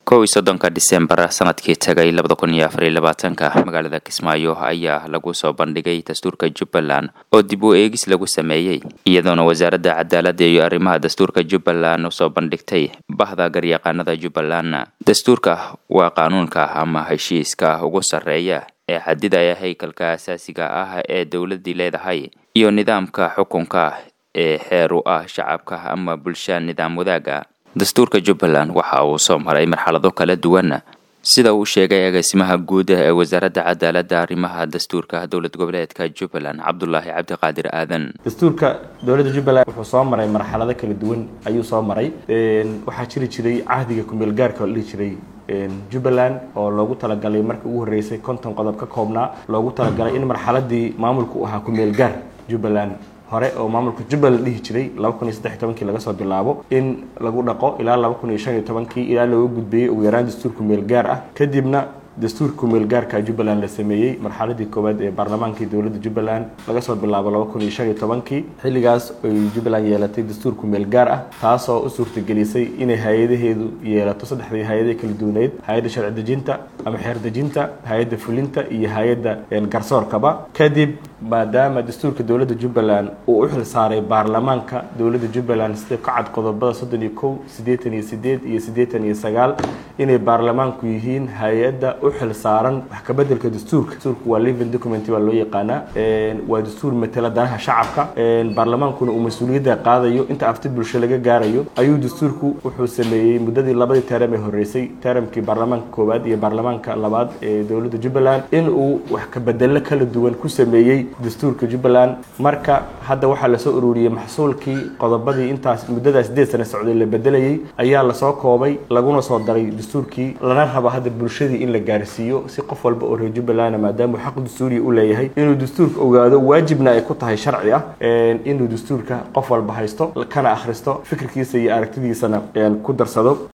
kow iyo soddonka disembar sanadkii tagay labada kun iyo afar iyo labaatanka magaalada kismaayo ayaa lagu soo bandhigay dastuurka jubbaland oo dib u eegis lagu sameeyey iyadoona wasaaradda cadaaladda iyo arrimaha dastuurka jubbaland usoo bandhigtay bahda garyaqaanada jubbaland dastuurka waa qaanuunka ama heshiiska ugu sarreeya ee xadidaya haykalka asaasiga ah ee dowladdii leedahay iyo nidaamka xukunka ee xeer u ah shacabka ama bulsha nidaam wadaaga dastuurka jubbaland waxa uu soo maray marxalado kala duwan sida uu sheegay agaasimaha guud ee wasaaradda cadaaladda arrimaha dastuurka dowlad goboleedka jubbaland cabdulaahi cabdiqaadir aadan dastuurka dowladda jubbaland wuxuu soo maray marxalado kala duwan ayuu soo maray waxaa jiri jiray cahdiga kumeel gaarka oo la dhihi jiray jubbaland oo loogu talagalay markii ugu horreysay konton qodob ka koobnaa loogu talagalay in marxaladii maamulku ahaa kumeel gaar jubbaland hore oo maamulka jubbaland dhihi jiray laba kun iyo saddex iyo tobankii laga soo bilaabo in lagu dhaqo ilaa laba kun iyo shan iyo tobankii ilaa looga gudbeeyey ugu yaraan dastuurka meel gaar ah kadibna dastuurka meel gaarka jubbaland la sameeyey marxaladii koowaad ee baarlamaankii dowladda jubbaland laga soo bilaabo laba kun iyo shan iyo tobankii xilligaas ay jubbaland yeelatay dastuurku meel gaar ah taasoo u suurtagelisay inay hay-adaheedu yeelato saddexdii hay-adee kala duwaneyd hay-adda sharci dejinta ama xeer dejinta hay-adda fulinta iyo hay-adda garsoorkaba kadib maadaama dastuurka dowladda jubbaland uu u xil saaray baarlamaanka dowladda jubbaland sida ka cad qodobada soddon iyo kow siddeetan iyo sideed iyo siddeetan iyo sagaal inay baarlamaanku yihiin hay-adda u xil saaran wax ka bedelka dastuurka dastuurku waa living document baa loo yaqaanaa waa dastuur matala danaha shacabka baarlamaankuna uu mas-uuliyadda qaadayo inta afti bulsho laga gaarayo ayuu dastuurku wuxuu sameeyey muddadii labadii teram ee horreysay teramkii baarlamaanka koowaad iyo baarlamaanka labaad ee dowladda jubbaland in uu wax ka bedelo kala duwan ku sameeyey dastuurka jubbaland marka hadda waxaa lasoo ururiyey maxsuulkii qodobadii intaas muddadaas sideed sana socday la bedelayey ayaa lasoo koobay laguna soo daray dastuurkii lana rabo hadda bulshadii in la gaarsiiyo si qof walba oo reer jubbaland maadaama uu xaq dastuuriya u leeyahay inuu dastuurka ogaado waajibna ay ku tahay sharci ah inuu dastuurka qof walba haysto kana akhristo fikirkiisa iyo aragtidiisana ku darsado